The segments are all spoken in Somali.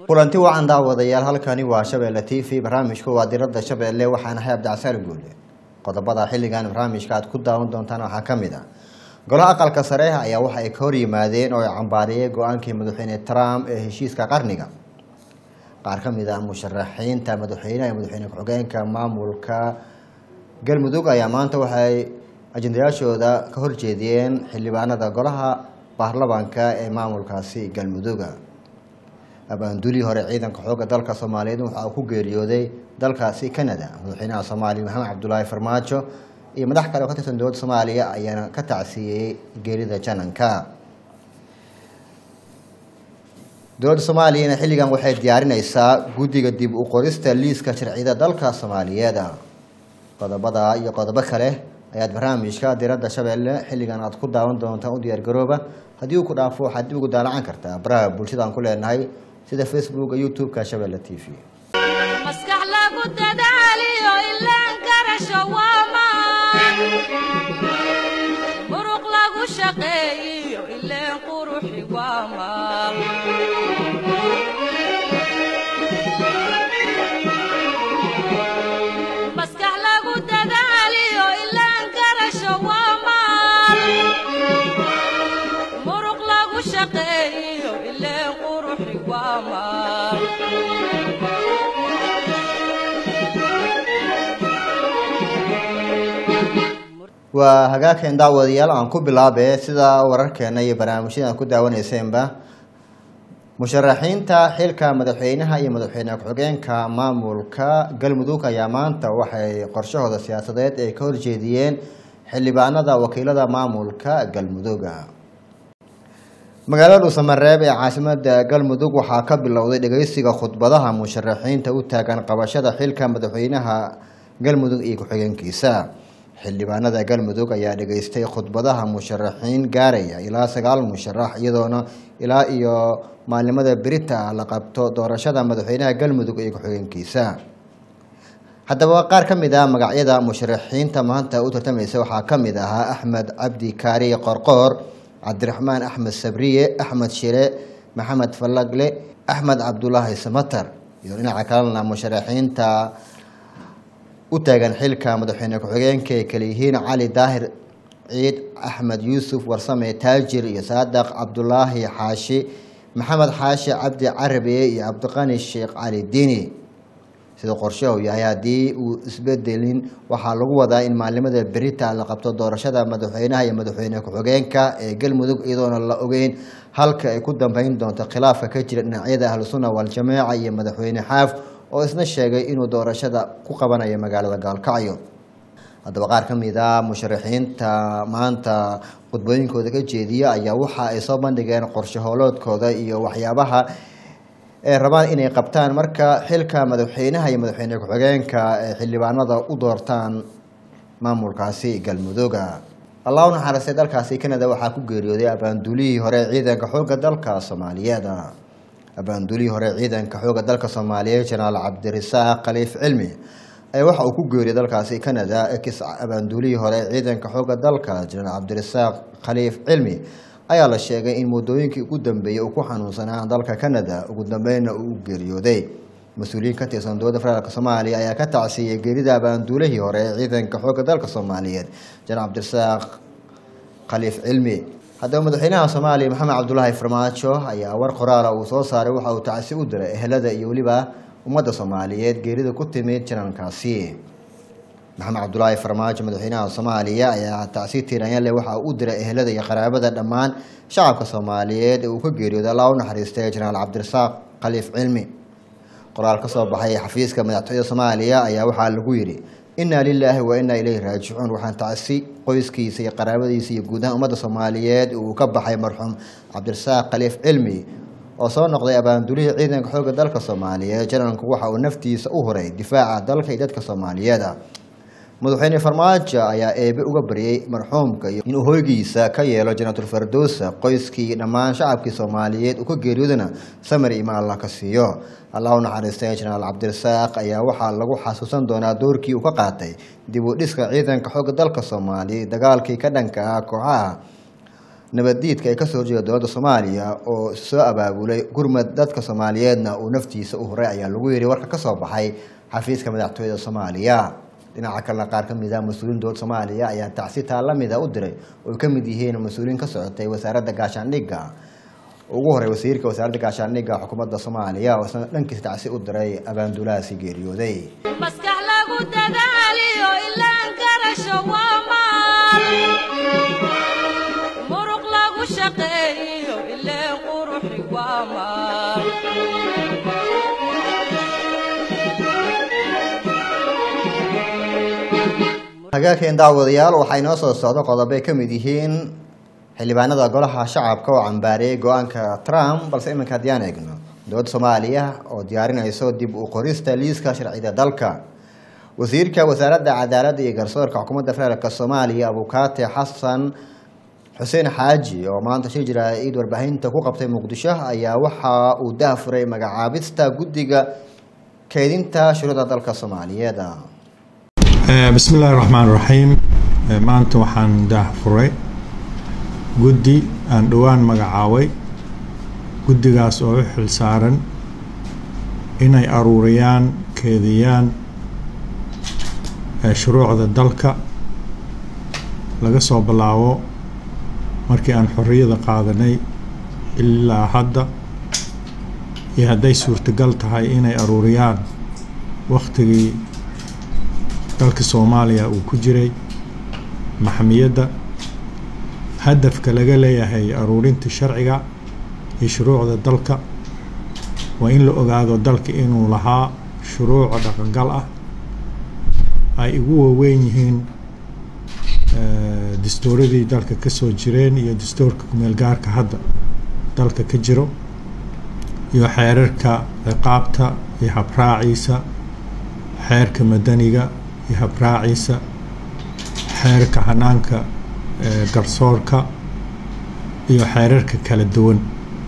kulanti wacan daawadayaal halkani waa shabeelle t v barnaamijku waa diradda shabeelle waxaana hay abdicsaali guule qodobada xilligan barnaamijka aad ku daawan doontaan waxaa ka mid ah golaha aqalka sare ayaa waxa ay ka hor yimaadeen oo ay cambaariyeen go-aankii madaxweyne trump ee heshiiska qarniga qaar ka mid ah musharaxiinta madaxweyneha iyo madaxweyne ku-xigeenka maamulka galmudug ayaa maanta waxay ajendayaashooda ka horjeediyeen xildhibaanada golaha baarlamaanka ee maamulkaasi galmuduga abaandulii hore ciidanka xooga dalka soomaaliyeed waxa uu ku geeriyooday dalkaasi canada madaxweynaha soomaaliya maxamed cabdulaahi farmaajo iyo madax kale oo ka tirsan dowladda soomaaliya ayaana ka tacsiiyey geerida jananka dowladda soomaaliyana xilligan waxay diyaarineysaa guddiga dib u qorista liiska sharciyada dalka soomaaliyeed qodobada iyo qodobo kale ayaad barnaamijka diradda shabeelle xilligan aad ku daawan doontaan u diyaargarooba haddii uu ku dhaafo waxaad dib ugu daalacan kartaa baraha bulshada aan ku leenahay sida facebook youtube-ka shabeelle t v maskax lagu dadaaliyo ilaan karasho waamaan muruq lagu shaqeeyiyo ileen quruxi waamaal maskax lagu dadaaliyo ilaan karasho waamaal muruq lagu shaqeeyiyo ileen quruxi waamaal waa hagaagkeen daawadayaal aan ku bilaabe sida wararkeena iyo barnaamijyada aan ku daawaneyseenba musharaxiinta xilka madaxweynaha iyo madaxweyne ku-xigeenka maamulka galmudug ayaa maanta waxay qorshahooda siyaasadeed ay ka horjeediyeen xildhibaanada wakiilada maamulka galmudug magaalada dhuusamareeb ee caasimada galmudug waxaa ka bilowday dhegeysiga khudbadaha musharaxiinta u taagan qabashada xilka madaxweynaha galmudug iyo ku-xigeenkiisa xildhibaanada galmudug ayaa dhageystay khudbadaha musharaxiin gaaraya ilaa sagaal musharax iyadoona ilaa iyo maalimada berita la qabto doorashada madaxweynaha galmudug iyo ku-xigeenkiisa haddaba qaar ka mid ah magacyada musharaxiinta maanta u tartamaysa waxaa ka mid ahaa axmed cabdi kaari qorqoor cabdiraxmaan axmed sabriye axmed shire maxamed falagle axmed cabdulaahi samatar iyo dhinaca kalena musharaxiinta u taagan xilka madaxweyne ku-xigeenka ay kale yihiin cali daahir ciid axmed yuusuf warsame taajir iyo saadaq cabdulaahi xaashi maxamed xaashi cabdi carabe iyo cabdiqani sheekh cali diini sida qorshahu yahay haddii uu isbedelin waxaa lagu wadaa in maalimada berita la qabto doorashada madaxweynaha iyo madaxweyne ku-xigeenka ee galmudug iyadoona la ogeyn halka ay ku dambeyn doonto khilaafka ka jira dhinacyada ahlusunna waljamaaca iyo madaxweyne xaaf oo isna sheegay inuu doorashada ku qabanayo magaalada gaalkacyo haddaba qaar ka mid a musharaxiinta maanta khudbooyinkooda ka jeediya ayaa waxa ay soo bandhigeen qorshe hooloodkooda iyo waxyaabaha ay rabaan inay qabtaan marka xilka madaxweynaha iyo madaxweyne ku-xigeenka ee xildhibaanada u doortaan maamulkaasi galmudugga allah u naxariistay dalkaasi canada waxaa ku geeriyooday abaandulihii hore ciidanka xoogga dalka soomaaliyeed abaandulihii hore ciidanka xooga dalka soomaaliyeed jenaraal cabdirasaaq khaliif cilmi ayaa waxa uu ku geeriyay dalkaasi canada ex abaandulihii hore ciidanka xooga dalka jenaraal cabdirasaaq khaliif cilmi ayaa la sheegay in muddooyinkii ugu dambeeyey uu ku xanuunsanaa dalka canada ugu dambeynna uu u geeriyooday mas-uuliyiin ka tirsan dowladda federaalk soomaaliya ayaa ka tacsiiyey geerida abaandulihii hore ee ciidanka xooga dalka soomaaliyeed jenaraal cabdirasaaq khaliif cilmi haddaba madaxweynaha soomaaliya maxamed cabdulaahi farmaajo ayaa war qoraala uu soo saaray waxa uu tacsi u diray ehelada iyo weliba ummadda soomaaliyeed geerida ku timid janalkaasi maxamed cabdulaahi farmaajo madaxweynaha soomaaliya ayaa tacsi tiiranyale waxa uu u diray ehelada iyo qaraabada dhammaan shacabka soomaaliyeed ee uu ka geeriyooday allah u naxariistay jenaraal cabdirasaaq khaliif cilmi qoraal ka soo baxay xafiiska madaxtooyada soomaaliya ayaa waxaa lagu yidhi inaa lilaahi wa inaa ilayhi raajicuun waxaan tacsi qoyskiisa iyo qaraabadiisa iyo guud ahaan ummadda soomaaliyeed uu ka baxay marxuum cabdirasaaq khaliif cilmi oo soo noqday abaandulihii ciidanka xoogga dalka soomaaliyeed janalku waxa uu naftiisa u huray difaaca dalka iyo dadka soomaaliyeed madaxweyne farmaajo ayaa eebe uga baryay marxuumka inuu hoygiisa ka yeelo janaatul fardowsa qoyskii dhammaan shacabkii soomaaliyeed uu ka geeriyoodana samar ima allah ka siiyo allah u naxariistay jenaraal cabdirasaaq ayaa waxaa lagu xasuusan doonaa doorkii uu ka qaatay dib u dhiska ciidanka xooga dalka soomaaliya dagaalkii ka dhanka ah kooxaha nabaddiidka ay kasoo horjeeda dowladda soomaaliya oo soo abaabulay gurmad dadka soomaaliyeedna uu naftiisa u horay ayaa lagu yidhi warka kasoo baxay xafiiska madaxtooyada soomaaliya dhinaca kalena qaar ka mid ah mas-uuliin dowladda soomaaliya ayaa tacsi taa la mida u diray oo ay ka mid yihiin mas-uuliin ka socotay wasaaradda gaashaandhigga ugu horey wasiirka wasaaradda gaashaandhigga xukuumadda soomaaliya oo isna dhankiisa tacsi u diray abaandulahaasi geeriyooday maskax lagu dadaaliyo ilaan garasho waa maal muruq lagu shaqeeyo ileen quruxi waa maal hagaageen daawadayaal waxaa inoo soo socdo qodobo ay ka mid yihiin xildhibaanada golaha shacabka oo cambaareeyay go-aanka trump balse iminka haddii aan eegno dowladda soomaaliya oo diyaarinayso dib u qorista liiska sharcida dalka wasiirka wasaaradda cadaaladda iyo garsoorka xukuumadda federaalk soomaaliya abukaate xasan xuseen xaaji oo maanta shir jira ciid warbaahinta ku qabtay muqdisho ayaa waxa uu daahfuray magacaabista guddiga keydinta shuruucda dalka soomaaliyeed bismi illaahi raxmaan raxiim maanta waxaan daahfuray guddi aan dhowaan magacaabay guddigaas oo u xil saaran inay aruuriyaan keediyaan shuruucda dalka laga soo bilaabo markii aan xorriyada qaadanay ilaa hadda iyo hadday suurtagal tahay inay aruuriyaan wakhtigii dalka soomaaliya uu ku jiray maxmiyadda hadafka laga leeyahay aruurinta sharciga iyo shuruucda dalka waa in la ogaado dalka inuu lahaa shuruuca dhaqangal ah ay ugu waaweyn yihiin dastuuradii dalka ka soo jireen iyo dastuurka kumeel gaarka hadda dalka ka jiro iyo xeerarka ciqaabta iyo habraaciisa xeerka madaniga iyo habraaciisa xeerka hanaanka garsoorka iyo xeerarka kala duwan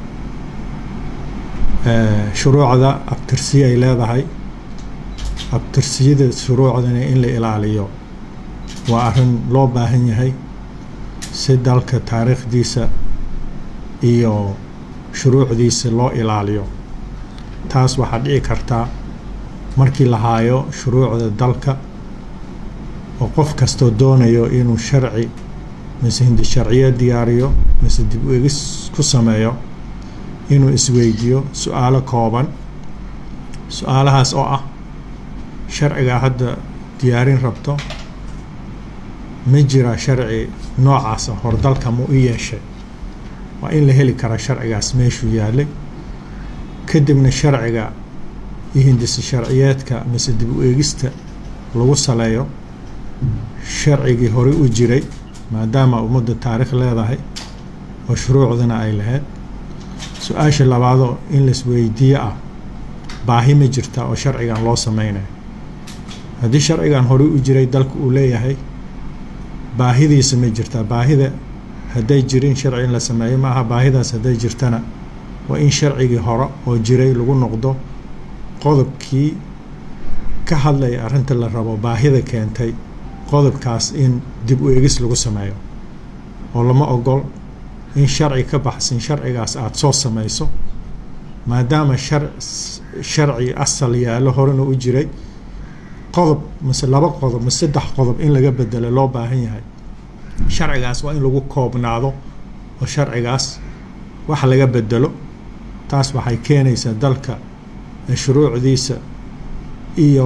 shuruucda abtirsiya ay leedahay abtirsiyada shuruucdana in la ilaaliyo waa arrin loo baahan yahay si dalka taariikhdiisa iyo shuruucdiisa loo ilaaliyo taas waxaa dhici kartaa markii la haayo shuruucda dalka oo qof kastoo doonayo inuu sharci mise hindi sharciyo diyaariyo mise dib u egis ku sameeyo inuu isweydiiyo su-aalo kooban su-aalahaas oo ah sharcigaa hadda diyaarin rabto ma jira sharci noocaasa hordalka ma u yeeshay waa in la heli karaa sharcigaas meeshuu yaalay kadibna sharciga iyo hindisa sharciyeedka mise dib u eegista lagu saleeyo sharcigii horey u jiray maadaama ummadda taariikh leedahay oo shuruucdana ay lahayd su-aasha labaadoo in laisweydiiyo ah baahi ma jirta oo sharcigan loo sameynayo haddii sharcigan horey u jiray dalka uu leeyahay baahidiisa ma jirtaa baahida hadday jirin sharci in la sameeyo ma aha baahidaas hadday jirtana waa in sharcigii hore oo jiray lagu noqdo qodobkii ka hadlaya arrinta la rabo baahida keentay qodobkaas in dib u eegis lagu sameeyo oo lama ogol in sharci ka baxsan sharcigaas aada soo samayso maadaama shar sharci asal yaallo horena u jiray qodob mise laba qodob mise saddex qodob in laga bedelo loo baahan yahay sharcigaas waa in lagu koobnaado oo sharcigaas wax laga bedelo taas waxay keenaysaa dalka shuruucdiisa iyo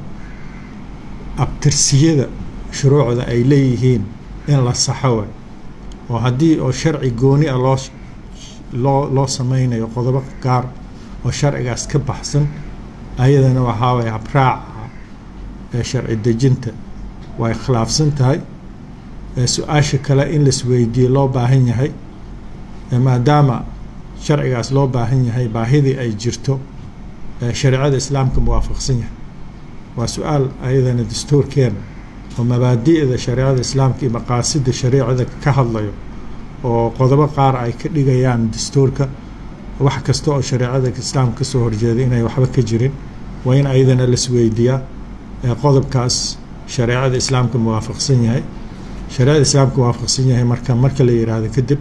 abtirsiyada shuruucda ay leeyihiin in la saxo way oo haddii oo sharci gooni ah loo loo loo sameynayo qodobo gaar oo sharcigaas ka baxsan ayadana waxaa waye habraaca ee sharci dejinta way khilaafsan tahay su-aasha kale in laisweydiiye loo baahan yahay maadaama sharcigaas loo baahan yahay baahidii ay jirto shareecada islaamka muwaafaqsan yahay waa su-aal ayadana dastuurkeena oo mabaadi'da shareecada islaamka iyo maqaasida shareecada ka hadlayo oo qodobo qaar ay ka dhigayaan dastuurka wax kasta oo shareecada islaamka kasoo horjeeda inay waxba ka jirin waa in ayadana lasweydiiyaa qodobkaas shareecada islaamka muwaafaqsan yahay shareecada islaamka muwaafaqsan yahay marka marka la yidhaahdo kadib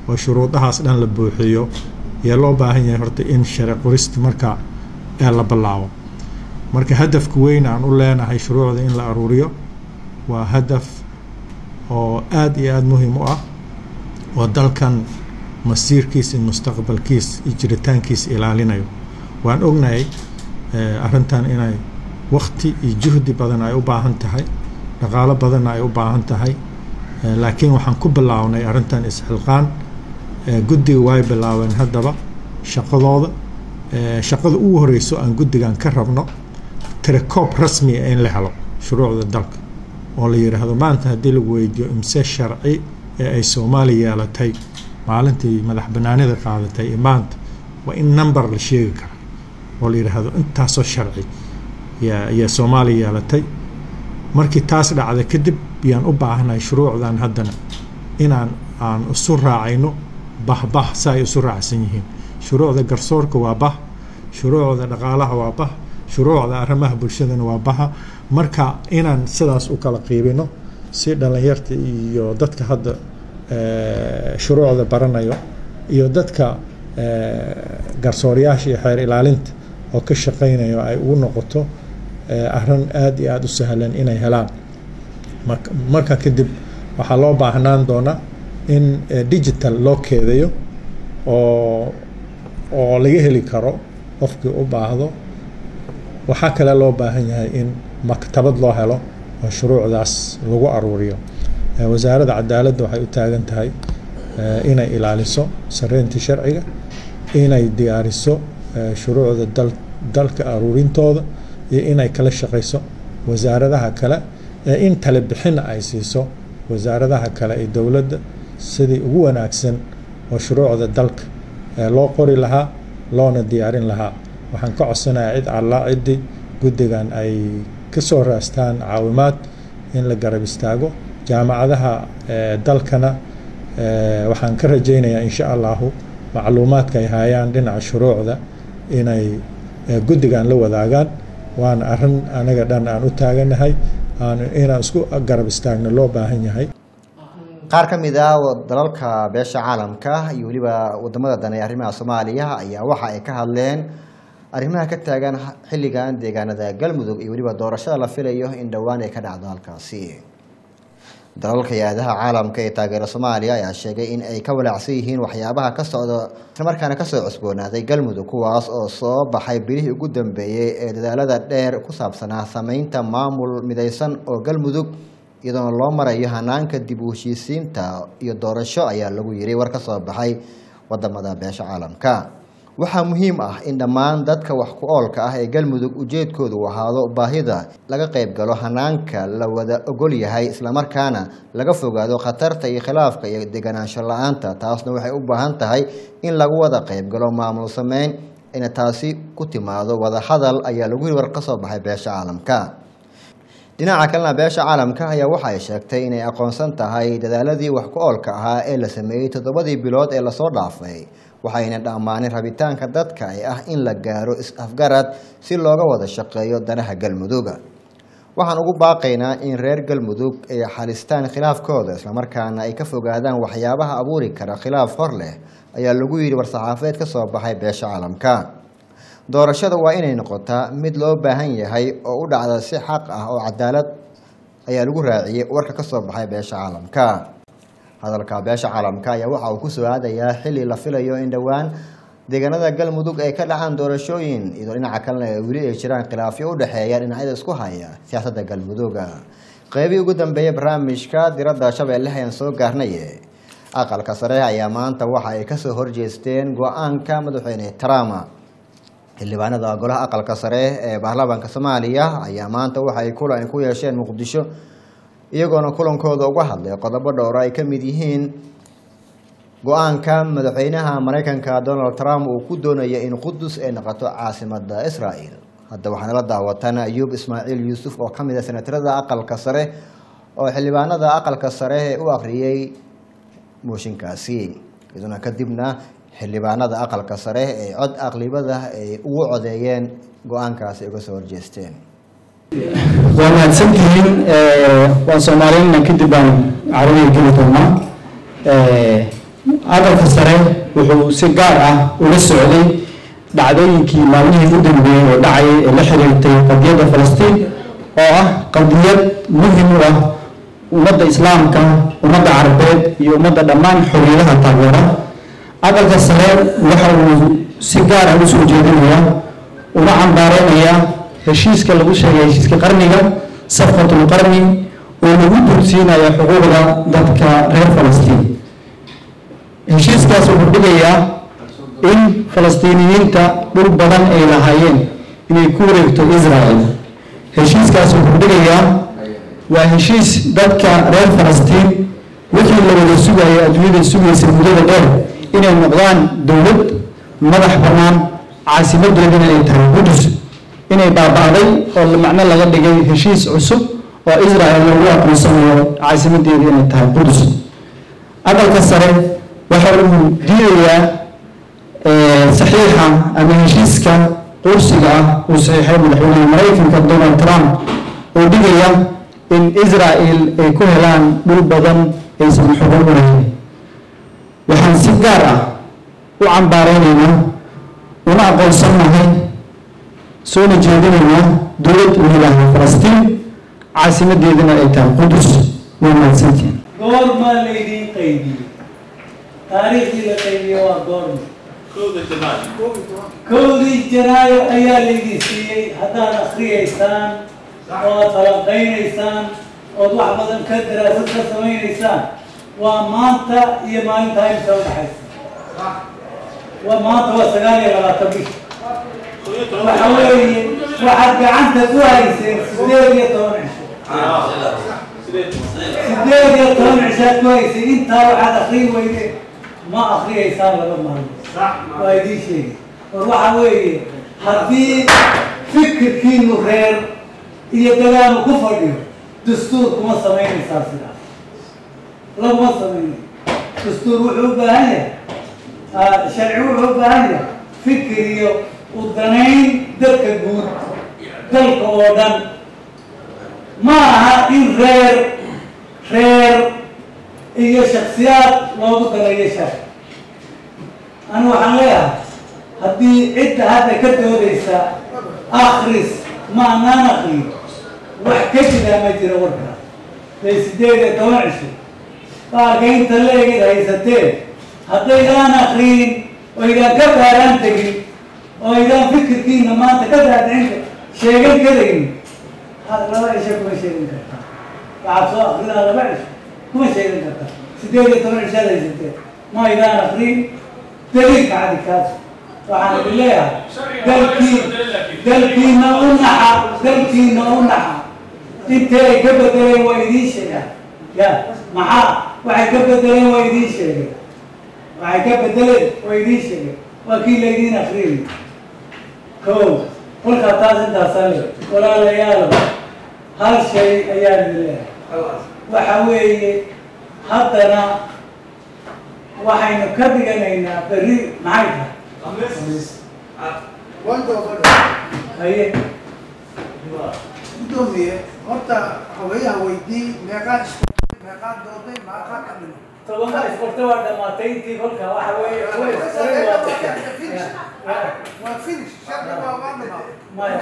oo shuruudahaas dhan la buuxiyo yaa loo baahan yahay horta in sharci qorista marka ee la bilaabo marka hadafka weyn aan u leenahay shuruucda in la aruuriyo waa hadaf oo aada iyo aada muhiim u ah oo dalkan masiirkiisa iyo mustaqbalkiisa iyo jiritaankiisa ilaalinayo waan ognahay arrintan inay wakti iyo juhdi badan ay u baahan tahay dhaqaalo badanna ay u baahan tahay laakiin waxaan ku bilaawnay arrintan isxilqaan guddiga way bilaabeen haddaba shaqadooda shaqada ugu horeyso aan guddigan ka rabno tirakoob rasmi ah in la helo shuruucda dalka oo la yidhaahdo maanta haddii lagu weydiiyo imse sharci ee ay soomaaliya yeelatay maalintii madax banaanida qaadatay iyo maanta waa in number la sheegi kara oo la yidhaahdo intaasoo sharci yaa soomaaliya yeelatay markii taas dhacda kadib yaan u baahanahay shuruucdan haddana inaan aan isu raacayno bahbah sa ay isu raacsan yihiin shuruucda garsoorka waa bah shuruucda dhaqaalaha waa bah shuruucda arrimaha bulshadana waa baha marka inaan sidaas u kala qiibino si dhallinyarta iyo dadka hadda shuruucda baranayo iyo dadka garsooryaasha iyo xeer ilaalinta oo ka shaqaynayo ay ugu noqoto arrin aada iyo aada u sahlan inay helaan marka kadib waxaa loo baahnaan doonaa in digital loo keedayo oo oo laga heli karo qofkii u baahdo waxaa kale loo baahan yahay in maktabad loo helo oo shuruucdaas lagu aruuriyo wasaaradda cadaaladda waxay u taagan tahay inay ilaaliso sareynta sharciga inay diyaariso shuruucda dal dalka aruurintooda iyo inay kala shaqayso wasaaradaha kale ee in tale bixina ay siiso wasaaradaha kale ee dowladda sidii ugu wanaagsan oo shuruucda dalka loo qori lahaa loona diyaarin lahaa waxaan ka codsanayaa cid allaa ciddii guddigan ay ka soo raastaan caawimaad in la garab istaago jaamacadaha dalkana waxaan ka rajaynayaa insha allahu macluumaadka ay hayaan dhinaca shuruucda inay guddigan la wadaagaan waana arrin anaga dhan aan u taaganahay aan inaan isku garab istaagno loo baahan yahay qaar ka mid ah dalalka beesha caalamka iyo weliba wadamada dane ee arrimaha soomaaliya ayaa waxa ay ka hadleen arrimaha ka taagan xilligan deegaanada galmudug iyo weliba doorashada la filayo in dhowaan ay ka dhacdo halkaasi dalalka hay-adaha caalamka ee taageera soomaaliya ayaa sheegay in ay ka walaacsan yihiin waxyaabaha ka socda islamarkaana kasoo cusboonaaday galmudug kuwaas oo soo baxay bilihii ugu dambeeyey ee dadaalada dheer ku saabsanaa sameynta maamul midaysan oo galmudug iyadoona loo marayo hanaanka dib u heshiisiinta iyo doorasho ayaa lagu yiri war ka soo baxay wadamada beesha caalamka waxaa muhiim ah in dhammaan dadka wax ku oolka ah ee galmudug ujeedkoodu ahaado baahida laga qayb galo hanaanka la wada ogol yahay islamarkaana laga fogaado khatarta iyo khilaafka iyo deganaansho la-aanta taasna waxay u baahan tahay in lagu wada qayb galo maamul sameyn ina taasi ku timaado wada hadal ayaa lagu yiri war ka soo baxay beesha caalamka dhinaca kalena beesha caalamka ayaa waxa ay sheegtay inay aqoonsan tahay dadaaladii wax ku oolka ahaa ee la sameeyey toddobadii bilood ee lasoo dhaafay waxayna dhammaanin rabitaanka dadka ee ah in la gaaro is-afgarad si looga wada shaqeeyo danaha galmuduga waxaan ugu baaqaynaa in reer galmudug ay xalistaan khilaafkooda islamarkaana ay ka fogaadaan waxyaabaha abuuri kara khilaaf hor leh ayaa lagu yidhi war-saxaafeed ka soo baxay beesha caalamka doorashada waa inay noqotaa mid loo baahan yahay oo u dhacda si xaq ah oo cadaalad ayaa lagu raaciyey warka ka soo baxay beesha caalamka hadalka beesha caalamka ayaa waxa uu kusoo aadayaa xilli la filayo in dhowaan deegaanada galmudug ay ka dhacaan doorashooyin iyadoo dhinaca kalena ay weli ay jiraan khilaafyo u dhexeeya dhinacyada isku haya siyaasadda galmuduga qeybihii ugu dambeeyey barnaamijka diradda shabeelle ayaan soo gaarnay aqalka sare ayaa maanta waxa ay kasoo horjeesteen go-aanka madaxweyne trump xildhibaanada golaha aqalka sare ee baarlamaanka soomaaliya ayaa maanta waxay kulan ku yeesheen muqdisho iyagoona kulankooda uga hadlay qodobo dhowro ay ka mid yihiin go-aanka madaxweynaha mareykanka donald trump uu ku doonaya in qudus ay noqoto caasimada israel hadda waxaana la daawatan ayuub ismaaciil yuusuf oo kamid a senatarada aqalka sare oo xildhibaanada aqalka sare u akhriyey mooshinkaasi iyaduna kadibna xildhibaanada aqalka sare ee cod aqlibada ay ugu codeeyeen go-aankaasi uga soo horjeesteen waa mahadsantihiin waan soomaaliyana kadib baan carabiga geli doonaa aqalka sare wuxuu si gaar ah ula socday dhacdooyinkii maalmihii u dambeeyey oo dhacayay ee la xiriirtay qadiyadda falastiin oo ah qadiyad muhim u ah ummadda islaamka ummadda carabeed iyo ummadda dhammaan xorriyadaha taageera aqalka sare waxa uu si gaar ah usoo jeedinayaa una cambaareynaya heshiiska lagu sheegay heshiiska qarniga safqatul qarni oo lagu dulsiinaya xuquuqda dadka reer falastiin heshiiskaas wuxuu dhigayaa in falastiiniyiinta dhul badan ay lahaayeen inay ku wareegto israel heshiiskaas wuxuu dhigayaa waa heshiis dadka reer falastiin wixii la wada sugayay adduunyada sugaysa muddada dheer inay noqdaan dowlad madax bannaan caasimadoodina ay tahay qudus inay baaba'day oo macno laga dhigay heshiis cusub oo israel lagu aqoonsanayo caasimadeeda inay tahay qudus aqalka sare waxa uu diidayaa saxiixa ama heshiiska qursiga ah uu saxiixay madaxweynaha maraykanka donald trump oo dhigaya in israel ay ku helaan dhul badan aysan xugun u lahayn waxaan si gaar ah u cambaareynayna una aqoonsanahay soona jeedinaynaa dowlad wiilaha falastiin caasimadeedana ay tahay qudus waa mahadsantiin goormaa laydiin qaybiyey taariikhdii la qaybiye waa goorma kowdii janaayo ayaa laydin siiyey haddaad akriyaysaan oo aad falanqaynaysaan ood wax badan ka daraasad ka samaynaysaan waa maanta iyo maalintaa imsa udhaxaysa waa maanta waa sagaal iyo labaatan bish waxa weeye waxaad gacanta ku hayseen sideed iyo toban cisho sideed iyo toban cishaad ku haysay intaa waxaad akriyi weyde ma akriyaysaan laba maalmo waa idiin sheegi war waxa weeye haddii fikirkiinu reer iyo dagaanu ku fadhiyo dastuur kuma samaynaysaa sidaas laguma samaynayo dastuur wuxuu u baahan yahay sharci wuxuu u baahan yahay fikir iyo udanayn dadka guud dalka oo dhan ma aha in reer reer iyo shaksiyaad loogu dalayo shar anu waxaan leeyahay haddii cidda hadda ka doodaysa akris ma anaan akriyo wax ka jiraa ma jira warkaa bay sideed iyo toban cisho baalka inta leegid haysateen haddaydaan akriyin oo idaan ka baaraan tegin oo idaan fikirkiina maanta ka daadcinta sheegan karayn laba cisho kuma sheegan kartaa waxaad soo akrinaa laba cisho kuma sheegan kartaa sideed iyo toban cishaad haysateen ma idaan akriyin daliilka cadi kaas waxaan idin leeyahay dalkii dalkiina u naxa dalkiina u naxa intee ay ka bedeleen waa idiin sheegaan ya maxaa waxay ka bedeleen waa idiin sheegeen waxay ka bedeleen waa idiin sheegeen waa kii laydiin akriyay ko kolkaa taas intaasaa le walaalayaalo hal shay ayaan idin leeyahay waxa weeye haddana waxaynu ka dhiganaynaa berri maxay tahay haye gudoomiye horta haweeyaha weydii meeqaa isku meeqaa dooday meeqaa ka dhimo tobanka iskorta waa dhamaatay intii kolka waxa weeye kuwa isqoray waa waa finish shardi waa waa dhamaa maya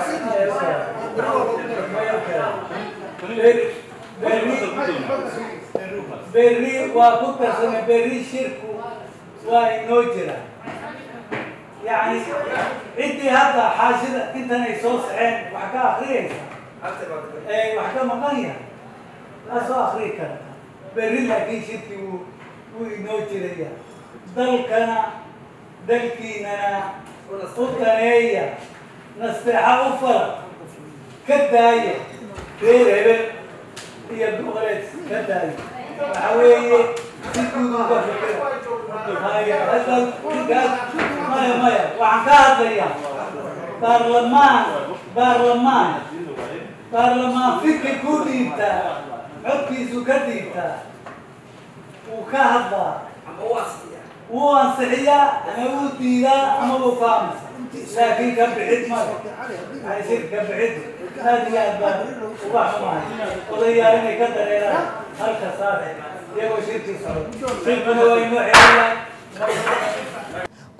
berri waa ku tarsamay berri shirku waa inoo jira yani ciddii hadda xaashida intan ay soo saceen wax ka akriyaysa ee wax ka maqan yahay waa soo akriyi karta berri laakiin shirkii wuu wuu inoo jiraya dalkana dalkiinana u daneeya nasteexa u fala ka daaya reer hebel iyo boqoleed ka daaya waxa weeye si guud uga fikira haya hadda ninkaas maya maya waxaan ka hadlayaa baarlamaan baarlamaan baarlamaan fikir ku dhiibtaa codkiisu ka dhiibtaa wuu ka hadlaa wuu ansixiyaa ama wuu diidaa ama wuu ka amsa laakiin ka bixid male yani shir ka bixid aad iyo aad baan uga xumahay odayaal inay ka dareeraan halka saare iyagoo shirkii socdo shirkuna waa inoo xeeyaa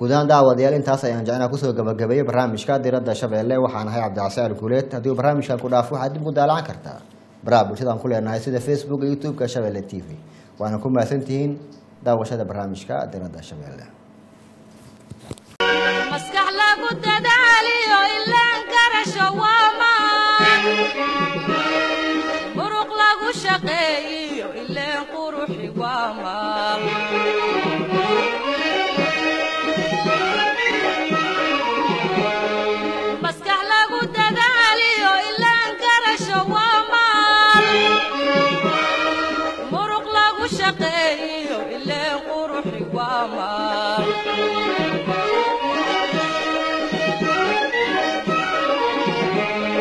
guud ahaan daawadayaal intaas ayaan jecnaa kusoo gabagabeeyey barnaamijka diradda shabeelle waxaan ahay cabdicasial guuleed haddii uu barnaamijkan ku dhaafo waxaad dib u daalacan kartaa baraha bulshadaan ku leenahay sida facebook iyo youtube-ka shabeelle t v waana ku mahadsantihiin daawashada barnaamijka diradda shabeelle maskax lagu dadaaliyo ilaan garasho waa maan muruq lagu shaqeeyiyo ileen quruxi waa maal maskax lagu dadaaliyo ilaan garasho waa maal muruq lagu shaqeeyiyo ileen quruxi waa maal